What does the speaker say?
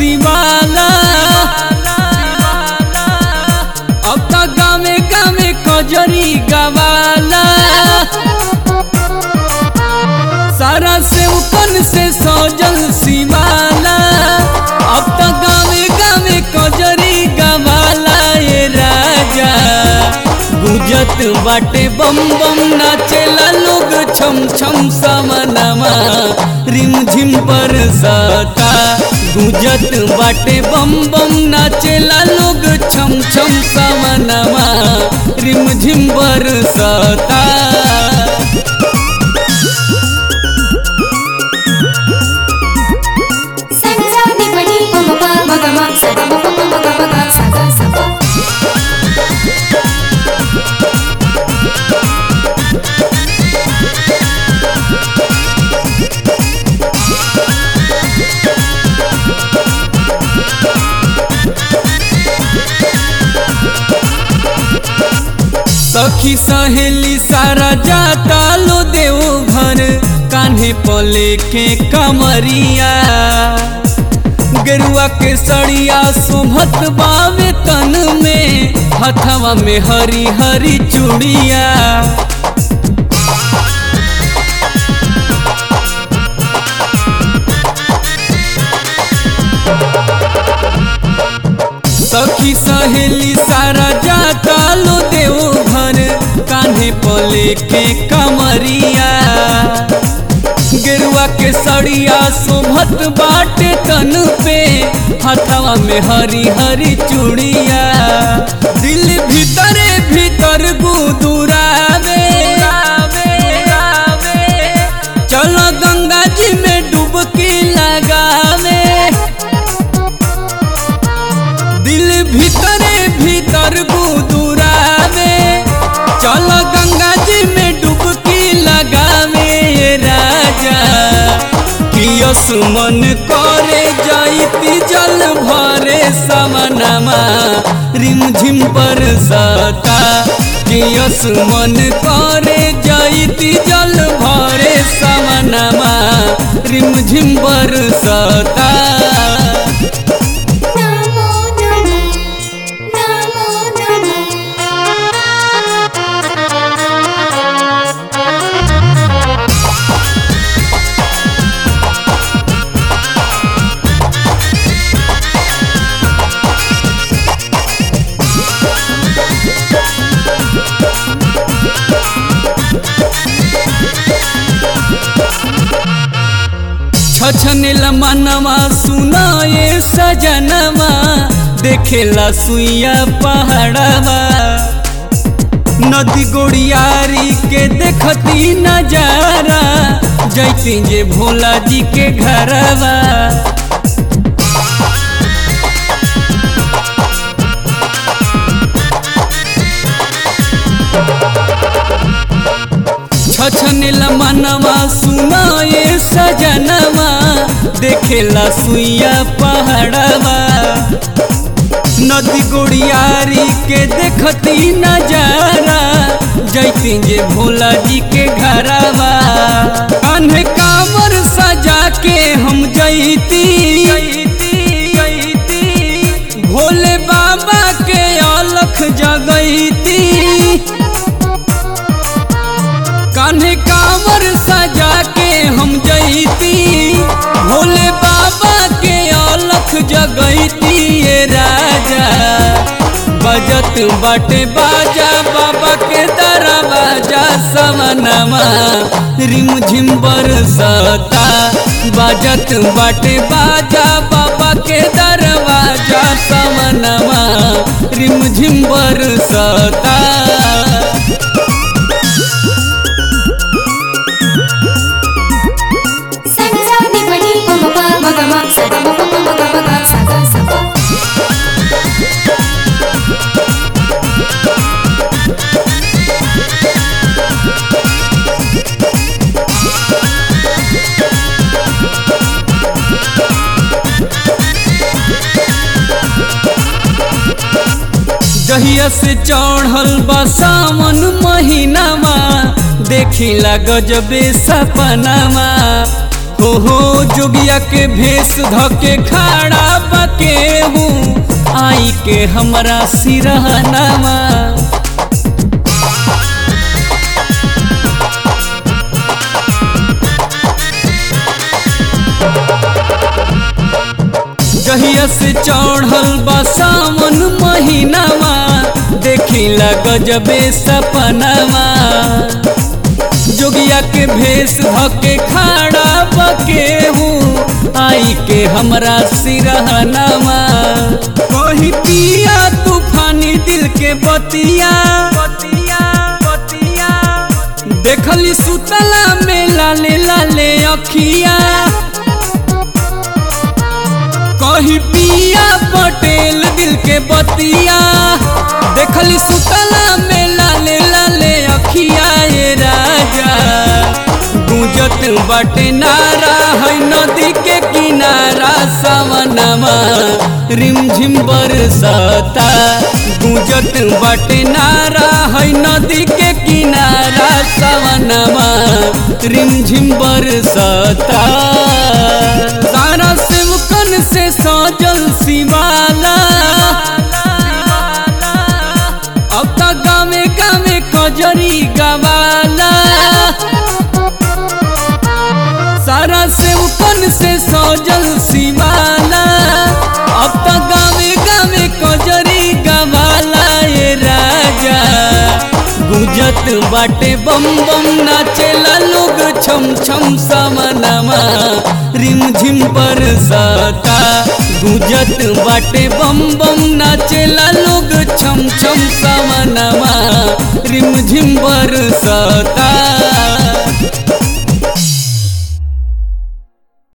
शिवाला अब तो गावे गावे कजरी गवाला सारा से उकन से सजल शिवाला अब तो गावे गावे कजरी गवाला ये राजा गुजत बाटे बम बम नाचेला लोग छम छम समनमा रिम झिम पर सता गुजत बाटे बम बम नाचेला लोग छम छम समनमा रिम झिम पर सता Sani sa ni pa ni pa ma pa ma ga ma sa ga ma pa pa ma ga ma ga sa ga sa pa. सखी सहेली सारा जाता लो देव घर कान्हे पले के कमरिया गेरुआ के सड़िया शोभत बावे तन में हथवा में हरी हरी चूड़िया सखी सहेली सारा जाता लो देव घर कान्हे पले के कमरिया गेरुआ के सड़िया शोभत बाटे तन पे हथवा में हरी हरी चूड़िया दिल भीतरे भीतर गुदुरावे चलो गंगा जी में डुबकी लगावे दिल भीतरे भीतर गुदुरावे चल गंगा जी में डुबकी लगावे ये राजा कियस मन करे जाइती जल भरे समनमा रिम झिम पर सता कियस मन करे जाइती जल भरे समनमा रिम झिम पर सता Namo namo namo छछनेला मनवा सुनाए सजनवा देखेला सुइया पहाड़वा नदी गोड़ियारी के देखती नजारा जैती जे भोला जी के घरवा छछनेला मनवा सुनाए सजनवा देखेला सुइया पहाड़वा नदी गोड़ियारी के देखती नजारा जैती जे भोला जी के घरवा कान्हे कामर सजा के हम जैती भोले बाबा के अलख जगैती कान्हे कांवर सजा के हम जैती भोले बाबा के अलख जगैती ये राजा बजत बाटे बाजा बाबा के दरवाजा समनमा रिम झिम बरसता बजत बाटे बाजा बाबा के दरवाजा समनमा रिम झिम बरसता Sani sa ni pa ni pa ma pa ma ga ma sa ga ma pa pa ma ga ma ga sa ga sa pa. जहिया से चढ़ल बा सावन महीनामा देखिला गजबे सपनामा हो हो जोगिया के भेष धके खाड़ा बके हूँ आई के हमरा सिरहनामा जहिया से चढ़ल बा सावन महीनामा देखिला गजबे सपनामा जोगिया के भेष धके खाड़ा बके हूँ आई के हमरा सिरहनामा कही पिया तूफानी दिल के बतिया बतिया बतिया देखली सुतला में लाले लाले अखिया कही पिया पटेल दिल के बतिया देखली सुतला में लाले लाले अखिया ये राजा गुजत बाटे नारा है नदी के किनारा सवनमा रिमझिम बरसता गुजत बाटे नारा है नदी के किनारा सवनमा रिमझिम बरसता सारा सिमकन से सजल शिवाला अब तक गावे गावे कजरी गवाला सारा सेवकन से सजल शिवाला अब तक गावे गावे कजरी गवाला ये राजा गुजत बाटे बम बम नाचेला लोग छम छम समनमा रिमझिम बरसता गुजत बाटे बम बम नाचेला लोग छम छम समनमा रिमझिम बरसता